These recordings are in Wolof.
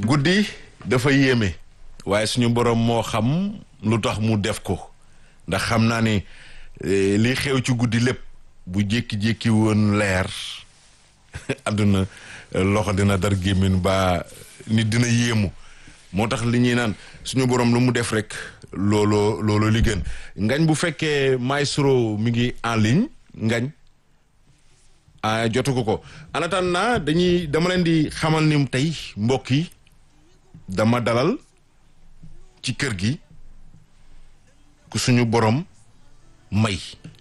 guddi dafa yéeme waaye suñu borom moo xam lu tax mu def ko ndax xam naa ni li xew ci guddi lépp bu jékki-jékki woon leer àdduna loxo dina dar gémmiñ ba nit dina yéemu moo tax li ñuy naan suñu borom lu mu def rek looloo looloo li gën ngañ bu fekkee maestro mi ngi en ligne ngañ a jotu ko ko en attendant dañuy dama leen di xamal ni tey mbokk yi dama dalal ci kër gi ku suñu borom may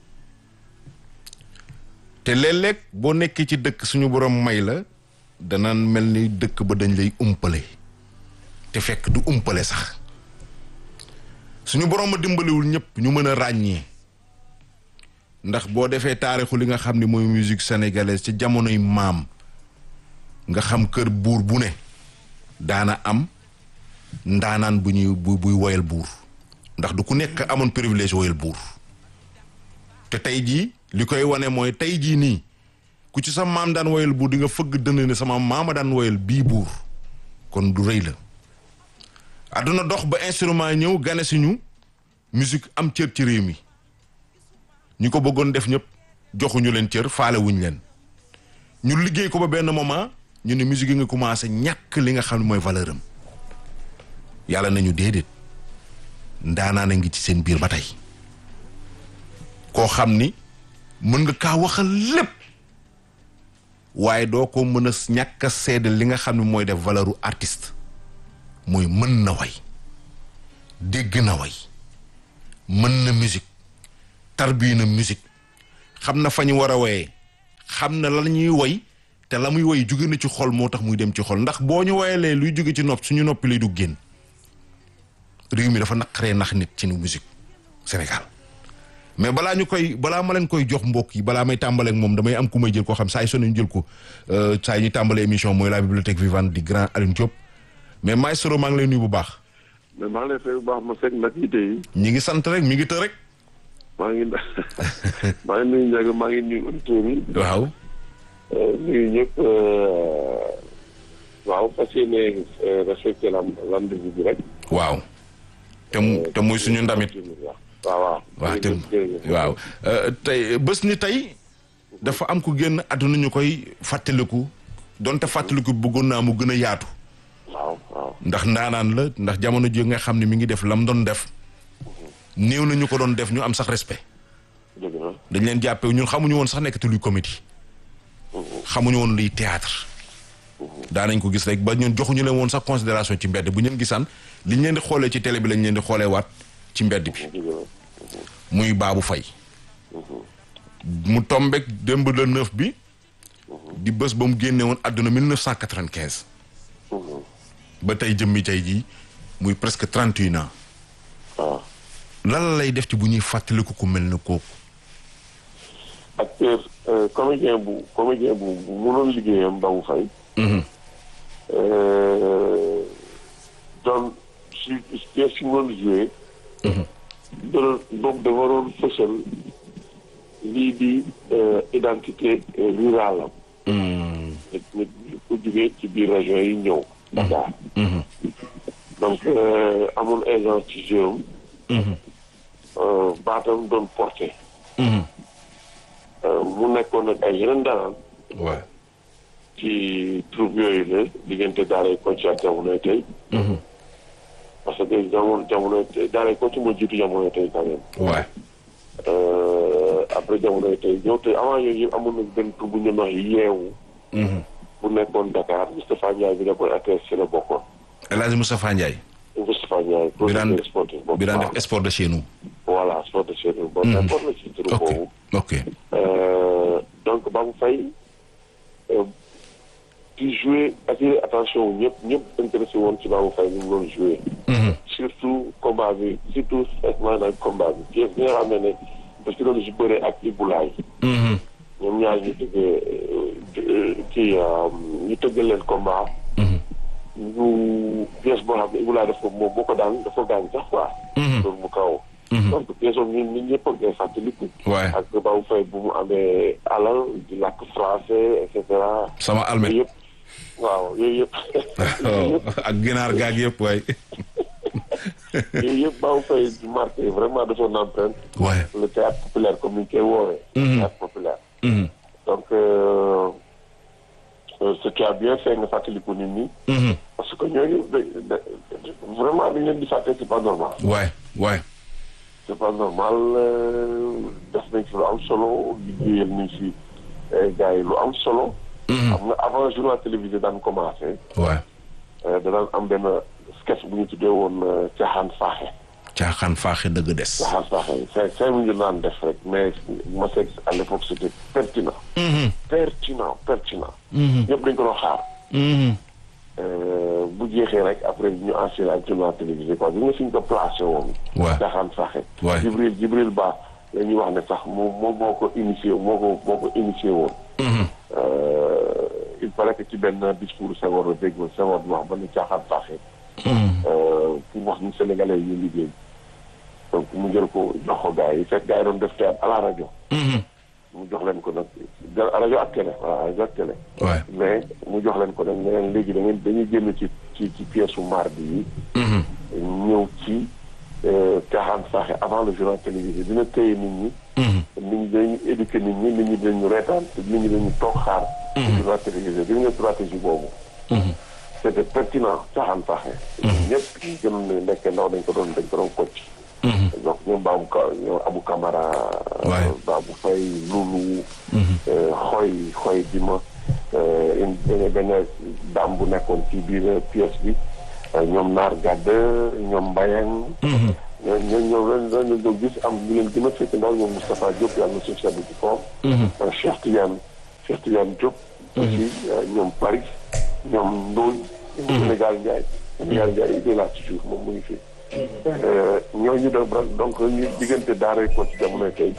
te léeg-léeg boo nekkee ci dëkk suñu borom may la danaan mel ni dëkk ba dañ lay umpale te fekk du umpale sax suñu borom a dimbaliwul ñëpp ñu mën a ràññee ndax boo defee taarixu li nga xam ni mooy musique sénégalaise ci jamonoy maam nga xam kër buur bu ne daana am ndaanaan bu ñuy bu buy woyal buur ndax du ku nekk amoon privilège woyal buur te tey jii li koy wane mooy tey jii nii ku ci sa maam daan woyal buur di nga fëgg dënn ne sama maama daan woyal bii buur kon du rëy la àdduna dox ba instrument ñëw gane si ñu musique am cër ci réew mi ñi ko bëggoon def ñëpp joxuñu leen cër faale wuñ leen ñu liggéey ko ba benn moment ñu ne musique yi nga commencé ñàkk li nga xam ne mooy valeur am yàlla nañu déedéet ndaanaan a ngi ci seen biir ba tey koo xam ni mën nga kaa waxal lépp waaye doo ko mën a ñàkk a seede li nga xam ne mooy def valeuru artiste mooy mën na way dégg na way mën na musique tarbii na musique xam na fa ñu war a woyee xam na la ñuy woy te la muy woy jóge na ci xol moo tax muy dem ci xol ndax boo ñu woyalee luy jóge ci nopp suñu noppi lay du génn réew mi dafa naqaree nax nit ci nu musique Sénégal mais balaa ñu koy balaa ma leen koy jox mbokk yi balaa may tàmbaleek moom damay am ku may jël koo xam saa yu sonn ñu jël ko saa yi ñu tàmbalee émission mooy la bibliothèque vivante di grand Alioune Diop mais maestro maa ngi lay nuyu bu baax. mais maa ngi lay fay bu baax ma fekk nag yite yi. ñi ngi sant rek mi ngi të rek. maa ngi maa ngi nuyu Ndiaga maa ngi nuyu auditeurs yi. waaw. nuyu ñëpp waaw fas yéene respecté la rendez-vous bi rek. waaw. te mu te muy suñu ndamit. waaw waaw. waaw te waaw tey bés ni tey dafa am ku génn àdduna ñu koy fàttaliku donte fàttaliku bëggoon naa mu gën a yaatu. waaw waaw. ndax ndaanaan la ndax jamono ji nga xam ne mi ngi def lam doon def. néew na ñu ko doon def ñu am sax respect. dëgg la. dañ leen jàppee ñun xamuñu woon sax nekkati luy comédie. xamuñu woon luy théâtre. daanañ ko gis rek ba ñun joxuñu leen woon sax considération ci mbedd bu ñu leen gisaan liñ leen di xoolee ci télé bi lañ leen di xoolee waat ci mbedd bi. muy Babou Faye. mu tombeek démb le neuf bi. di bés ba mu génne woon àdduna 1995. ba tey jëmmi tey jii muy presque trente et un ans. waaw. lan lay def ci bu ñuy fàttaliku ku mel ne kooku. acteur comédien bu comédien bu bu mënoon liggéeyam Babou Faye. doon si pièce si mënoon joué. doon boobu dafa waroon fësal lii di identité rurale am. nit nit ku jógee ci biir région yi ñëw. Dakar. donc amul agence ci jeu am. baatam doon porté. mu nekkoon nag ay yeneen daanaan. waaw. ci troupe yooyu la diggante daaray Kocc ak jamonoy tey. parce que jamono jamonoy tey daaray Kocc moo jiitu jamonoy tey quand même. waaw. après jamonoy tey ñëw te avant yooyu yëpp amoon na benn troupe bu ñu wax yeewu. bu nekkoon Dakar Moustapha Ndiaye bi nekkoon RTS ci la bokkoon. El Hadj Moustapha Ndiaye. Moustapha Ndiaye. bi daan producteur sportif boobu. bi daan def sport de chez nous. voilà sport de chez nous. bon d'accord la ci troupe ok boobu. ok. donc Babou Faye di jouer attirer attention wu ñëpp ñëpp intéressé woon ci Babou Faye ni mu doon jouer surtout combat bi surtout maanaam combat bi pièce bi nga xam ne ne parce que doon si bëree ak Ibulaay ñoom ñaar ñu tëggee kii ñu tëggal leen combat ñu pièce boo xam ne Ibulaay daf ko moom boo ko daan dafa gaañ sax quoi loolu mu kaw donc pièce boobu ñun ñun ñëpp a ngay fàttaliku waaye ak Babou Faye bu mu amee alal di làkk français et cetera sama almet yëpp waaw yooyu yëpp. waaw ak ginaar gaag yëpp waay. yooyu yëpp Babou Faye di marqué vraiment de son empreinte. waay. le théâtre populaire comme ni ñu koy woowee. théâtre populaire. donc euh, euh, ce qui a bien fait nga fàttaliku nit ñi. parce que ñooñu da da vraiment dañ leen di fàtte c'est pas normal. waay waay. c'est pas normal def nañ ci lu am solo liggéeyal nañ ci gars yi lu am solo. xam nga avant journal télévisé daan commencé. waay. danaan am benn sketch bu ñu tuddee woon caaxaan faaxe. caaxaan faaxe dëgg des. caaxaan faaxe cinq cinq minutes naan def rek mais ma seeg à l'époque c'était pertinent. pertinent pertinent. ñëpp dañ ko doon xaar. bu jeexee rek après ñu enchaîné ak journal télévisé quoi bi nga fi ñu ko placé woon. waaw caaxaan faaxe. waay Jibril Jibril Ba la ñuy wax ne sax moom moom moo ko initié moo ko moo ko initié woon. il paraît que ci benn discours Senghor la dégg Senghor di wax ba ne caaxaan faaxe. pour wax ñu Sénégalais yi ñu liggéey. donc mu jël ko jox ko gars yi fekk gars yi doon def théâtre à la rajo. mu jox leen ko nag jël rajo ak télé voilà rajo ak télé. waay. mais mu jox leen ko nag ne leen léegi da ngeen dañuy génn ci ci ci pièce su mardi yi. ñëw ci caaxaan faaxe avant le journal télévisé dina téye nit ñi. nit ñi dañuy éduquer nit ñi nit ñi dañu reetaan te nit ñi dañu toog xaar. journal télévisé gis nga stratégie boobu. c'était pertinent caaxaan faaxe. ñëpp ñu gënoon ne nekk ndaw dañ ko doon dañ ko doon kocc. donc ñoom Babou Ka ñoom Abou Camara. Ouais. Babou Faye Loulou. xoy xoy di ma une benn dame bu nekkoon ci biir pièce bi ñoom Naar Gadd ñoom Mbayang. ñoo ñoo ñoo ren ren ñu doon gis am ñu leen gën a fekk ndaw ñoom Moustapha Diop yàlla na suuf sedd ci kawam. Cheikh Tidiane Cheikh Tidiane Diop. aussi ñoom Paris ñoom Ndoye. ñoom Sénégal Ndiaye. Sénégal Ndiaye il est là ci suuf moom mu ngi fi. ñooñu doon donc ñu diggante daara ko ci jamono tey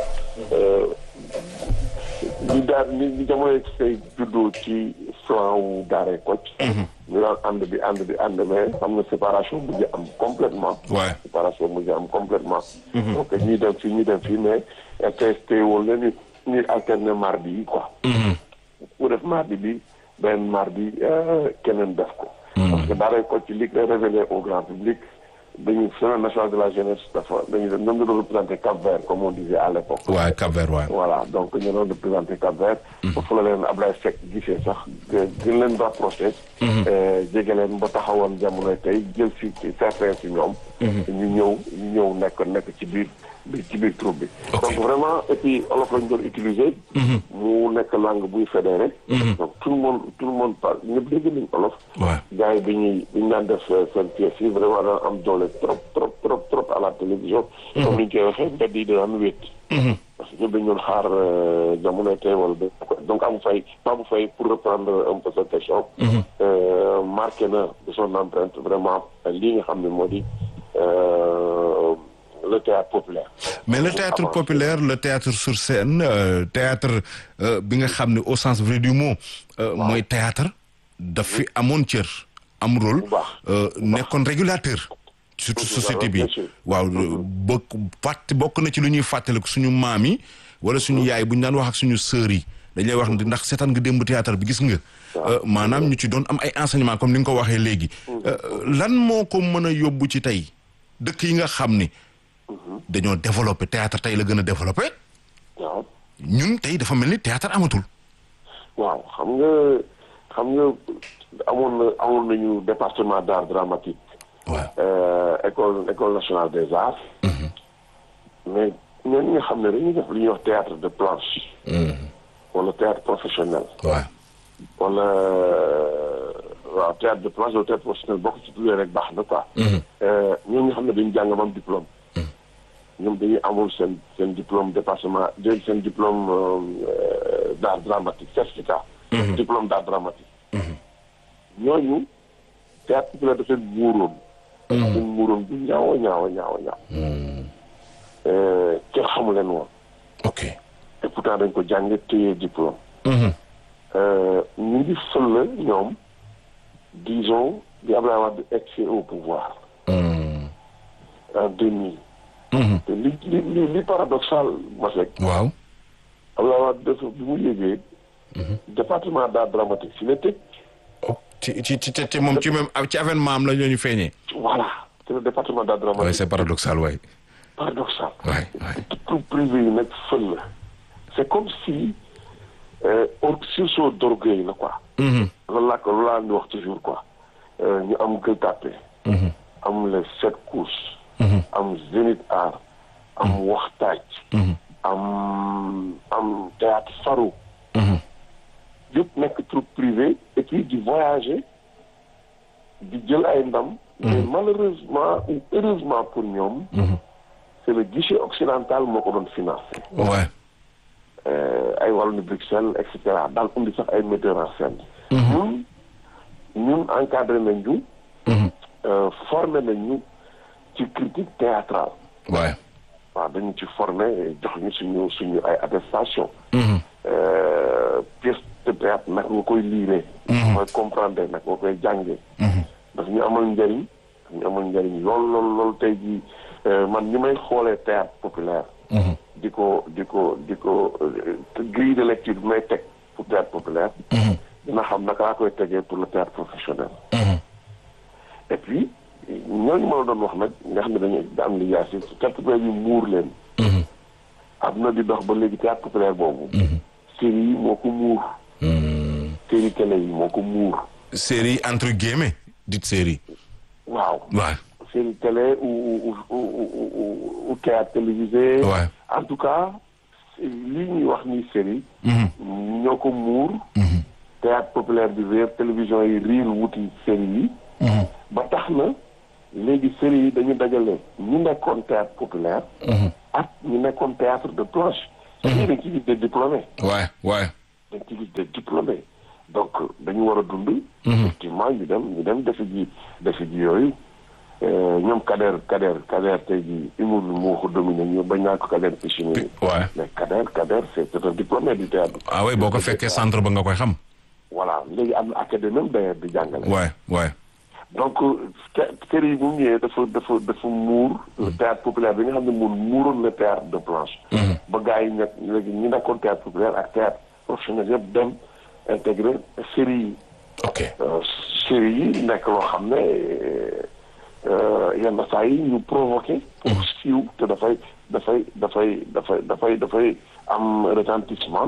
ñu daal ni ñu jamono tey juddoo ci flanc wu daara Kocc. ñu daan ànd bi ànd bi ànd mais xam nga séparation mujj am complètement waay. séparation mujj am complètement donc ñuy dem fii ñuy dem fii mais RTS woon na ni ñuy alterner mardi yi quoi ku def mardi bi benn mardi keneen def ko parce que daara Kocc li koy révélé au grand public dañu semaine nationale de la jeunesse dafa dañu dem ñoom ñu doon représenté Cap Vert comme on disait à l'époque waay Cap-Vert waay. voilà donc ñu doon représenté Cap Vert foofu la leen Ablaye Seck gisee sax gën leen rapproché jege leen ba taxawoon jamono tey jël si certains si ñoom ñu ñëw ñu ñëw nekk nekk ci biir bi ci biir troupe bi Ok. donc vraiment et puis olof lañu doon utiliser mu nekk langue buy fédéré donc tout le monde tout le monde parle ñëpp dégg nañ olof waay. gars yi bi ñuy bi ñu daan def seen pièce yi vraiment daan am doole trop trop trop trop à la télévision comme ni ñu koy waxee mbedd yi daan wéet parce que ñëpp dañu doon xaar jamono tey wala ba donc Abou Faye Babou Faye pour reprendre un peu sa question euh, marqué na de son empreinte vraiment lii nga xam ne moo di euh, le théâtre populaire mais le théâtre Avant- populaire le théâtre sur scène euh, théâtre euh, bi nga xam ne au sens vrai du mot euh, mooy théâtre daf fi amoon cër am rôle Bu baax. euh, nekkoon régulateur surtout Bien sûr, société bi bien sûr. waaw bokk fàtt bokk na ci lu ñuy fàttaliku suñu maam yi wala suñu yaay bu ñu daan wax ak suñu sœurs yi dañ lay wax ne ndax seetaan nga démb théâtre bi gis nga euh, maanaam ñu ci doon am ay enseignement comme ni nga ko waxee léegi Euh, lan moo ko mën a yóbbu ci tey dëkk yi nga xam ni dañoo développé théâtre tey la gën a développé waaw ñun tey dafa mel ni théâtre amatul waaw xam nga xam nga amoon na amoon nañu département d'art dramatique waaw euh, école école nationale des arts mais ñooñu nga xam ne dañuy def li ñuy wax théâtre de planche wala théâtre professionnel waaw wala euh, waaw théâtre de planche wala théâtre professionnel boo ko ci tuddee rek baax na quoi Euh, ñooñu nga xam ne dañu jàng ba am diplôme ñoom dañuy amul seen seen diplôme département de seen diplôme euh, d'art dramatique certificat diplôme d'art dramatique ñooñu théâtre populaire daf leen muuroon leen muuroon bu ñaaw a ñaaw a ñaaw a ñaaw Euh, kenn xamu leen woon ok et pourtant dañ ko jàng téye diplôme Euh, ñu ngi fël ñoom disons di Abdoulaye Wade egsi au pouvoir en 2000 te li li li li paradoxal Masek waaw Abdoulaye Wade dafa bi mu yégee département d'art dramatique si la tëj ok ci ci ci ci moom ci même ci avènement am la ñooñu feeñee. voilà c'est le département d'art dramatique. oui c'est paradoxal waay. paradoxal. waay waay. tout privé yi nag fël la. c'est comme si or sursaut d'orgueil la quoi. loolu laa ko loolu laa di wax toujours quoi. ñu am Gueule Tapée. am les sept courses. am Zénith Art. am waxtaaj. am am théâtre Faro. yëpp nekk troupe privé et puis di voyager di jël ay ndam. mais malheureusement ou heureusement pour ñoom. c'est le guichet occidental moo ko doon financé. waay. ay wàllu Bruxelles et cetera daal indi sax ay metteurs en scène. ñun ñun encadré nañ ñu. formé nañ ñu ci critique théâtrale. waay. waaw dañu ci formé jox ñu suñu suñu ay attestation pièce de théâtre nag nga koy liiree. mooy comprendre nag nga koy jàngee. daf ñu amal njëriñ daf ñu amal njëriñ lool lool lool tey jii man ñi may xoolee théâtre populaire. di ko di ko di ko grille de lecture bi may teg pour théâtre populaire. dina xam naka laa koy tegee pour le théâtre professionnel. et puis ñooñu ma la doon wax nag nga xam ne dañuy am li yaay si théâtre populaire bi muur leen. am na di dox ba léegi théâtre populaire boobu. série yi moo ko muur. série télé yi moo ko muur. série entre guillemets dite série. waaw. waay. série télé ou ou ou ou théâtre télévisé. Ouais. en tout cas lii ñuy wax ni série. ñoo ko muur. théâtre populaire bi réer télévision yi riir wuti série yi. ba tax na léegi série yi dañu dajale ñu nekkoon théâtre populaire. ak ñu nekkoon théâtre de planche. ñii dañ ci gis des diplômés. waay waay. dañ ci gis des diplômés donc dañu war a dund. effectivement ñu dem ñu dem defi ji defi ji yooyu. ñoom Kader Kader Kader tey jii humour bi moo ko dominé ñu bañ naa ko Kader Pichini. waay. mais Kader Kader c'est c'est un diplômé du théâtre. ah oui boo ko fekkee centre ba nga koy xam. voilà léegi am na académie même d'ailleurs di jàngale. waay waay. donc té- série yi bu mu ñëwee dafa dafa dafa muur. le théâtre populaire bi nga xam ne mun muuroon le théâtre de planche. ba gars yi nekk léegi ñi nekkoon théâtre populaire ak théâtre professionnel yëpp dem intégré série yi. ok. Euh, série yi nekk loo xam ne euh, yenn saa yi ñu provoqué pour siiw te dafay dafay dafay dafay dafay dafay am retentissement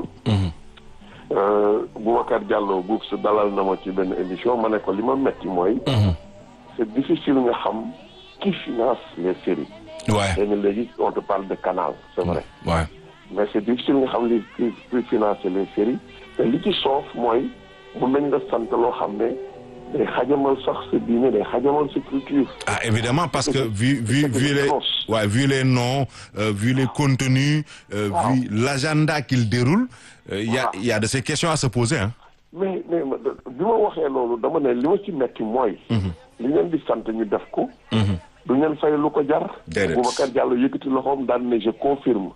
Euh, Boubacar Diallo buub si dalal na ma ci benn émission ma ne ko li ma metti mooy c'est difficile nga xam qui finance les séries waay. xëy na léegi on te parle de canal c'est vrai waay. mais c'est difficile nga xam li qui qui financer les séries te li ci soof mooy mun nañ la sant loo xam ne day xajamal sax sa diine day xajamal sa culture Ah, évidemment, parce que vu, vu, C'est vu, une les, grosse. ouais, vu les noms, euh, vu les contenus, euh, Wow. vu l'agenda qu'il déroule, euh, il y, a, Voilà. il y a de ces questions à se poser. Hein. mais mais ma- bi ma waxee loolu dama ne li ma ci metti mooy li ngeen di sant ñu def ko du ngeen fay lu ko jar Déedéet. Boubacar Diallo yëkkati loxoom daan ne je confirme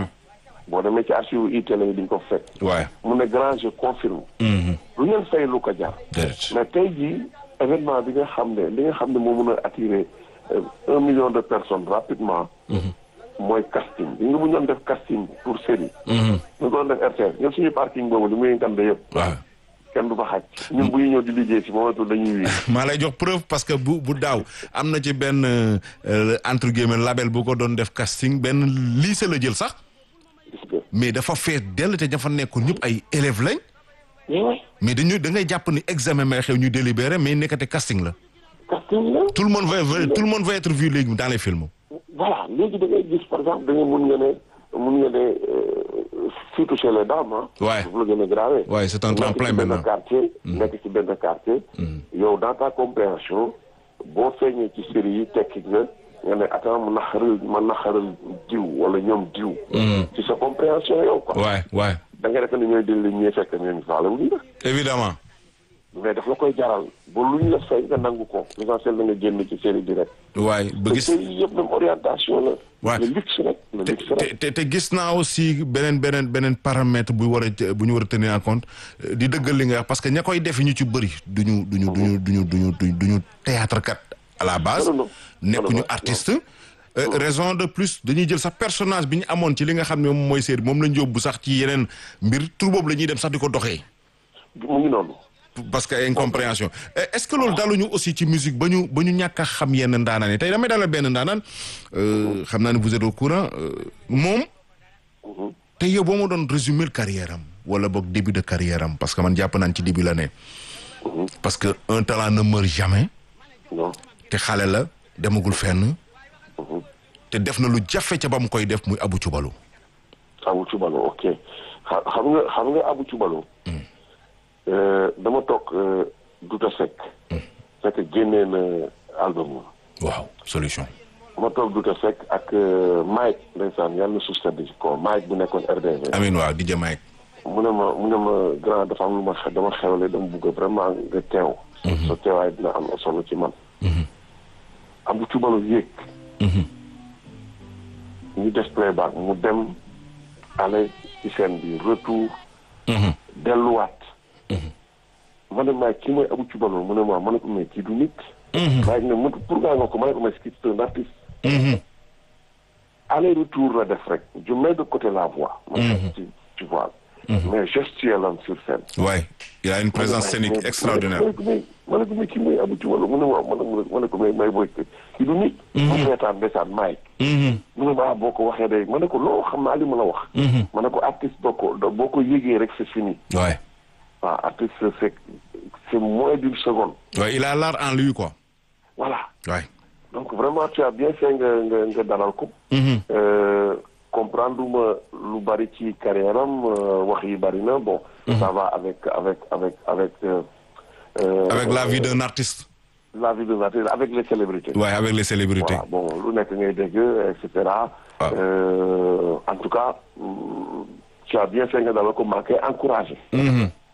boo demee ci archive itélé yi di nga ko fekk Ouais. mu ne grand je confirme Mhm. du ngeen fay lu ko jar Déedéet. mais tey jii événement bi nga xam ne li nga xam ne moo mën a attirer euh, un million de personnes rapidement mooy casting li nga bu ñu doon def casting pour série Mhm. ñu doon def RTS ñun suñu parking boobu li muy ngande yëpp Ouais. kenn du fa xaj ñun bu ñu ñëw di liggéey si moomatul dañuy wii maa lay jox preuve parce que bu bu daaw am na ci benn euh, entre guillemets label bu ko doon def casting benn lycée la jël sax gis nga mais dafa fees dell te dafa nekkoon ñëpp ay élèves lañ mais ouais mais dañu da ngay jàpp ni examen may xew ñu délibéré mais nekkate casting la casting la tout le monde va va- tout le monde va être vu léegi dans les films. voilà léegi da ngay gis par exemple da ngay mun nga ne mun nga ne euh, surtout chez les dames ah Ouais. foofu la gën a grave Ouais, c'est un tremplin nekk ci benn maintenant. quartier nekk ci benn quartier yow dans ta compréhension boo feeñee ci série yi tekki nga nga ne attends ma naxaral ma naxaral diw wala ñoom diw ci sa compréhension yow quoi Ouais, ouais. da ngay defe ne ñooy dil li ñuy fekk ñooñu faale wuñ la Évidemment. mais daf la koy jaral ba lu ñu la fay nga nangu ko l'essentiel da nga génn ci série bi rek waay ba te gis série yi yëpp même orientation la Ouais. le luxe rek le te luxe rek te te gis naa aussi beneen beneen beneen paramètre bu war a bu ñu war a tenir en compte euh, di dëggal li nga wax parce que ña koy defi ñu ci bëri duñu duñu duñu duñu duñu duñu duñu théâtre kat à la base Non, non, non. nekkuñu Non, non, artiste Euh, raison de plus dañuy jël sax personnage bi ñu amoon ci li nga xam ne moom mooy série moom lañ yóbbu sax ci yeneen mbir tur boobu la ñuy dem sax di ko doxee mu ngi noonu parce que incompréhension Eh, est-ce que loolu daluñu aussi ci musique ba ñu ba ñu ñàkk a xam yenn ndaanaan yi tey damay dalal benn ndaanaan euh, xam naa ne vous êtes au courant euh, moom te yow boo ma doon résumer carrière am wala boog début de carrière am parce que man jàpp naan ci début la ne parce que un talent ne meurt jamais non te xale la demagul fenn te def na lu jafe ca ba mu koy def muy Abou Cubalu Abu Cubalo ok xa- xam nga xam nga Abu Cubalo euh, dama toog euh, Douta Seck fekk génnee na album waaw solution ma toog Douta Seck ak euh, Mike ndeysaan yàlla na suuf sedd ci kaw Mike bu nekkoon RDV amin waaw di jamaay mu ne ma mu ne ma grand dafa am lu ma xe- dama xewle dama bugg vraiment nga teew sa teewaay dina am solo ci man Abu Cubalo yéeg ñu def playback mu dem aller ci scène bi retour delluwaat ma ne maa kii mooy Abu Cubalo mu ne ma ma ne ko mais kii du nit waaye ne mu pourquoi nga ko ma ne ko mais kii c'est un artiste aller retour la def rek je mets de côté la voix ma tu, tu vois mais gestuelle am sur scène waay il a une présence scénique extraordinaire ma ne ko mais kii mooy Abu Cubalo mu ne ma ma ne ma ne ko mais may booy kii du nit mu seetaan ndeysaan maay mu ne ma boo ko waxee day ma ne ko loo xam naa li ma la wax ma ne ko artiste boo ko boo ko yëgee rek c'est fini waay waaw artiste c'est c'est moins d'une seconde waay il a l'art en lui quoi voilà waay donc vraiment tu as bien fait nga nga nga dalal ko Euh, comprendre ma lu bari ci carrière am euh, wax yi bari na bon ça va avec avec avec avec euh, euh, avec la vie d'un artiste la vie de l'artiste avec les célébrités waay avec les célébrités voilà bon lu nekk ngay dégg et cetera Ah. Euh, en tout cas mm, tu as bien fait nga dalal ko maa ngi koy encouragé Mhm.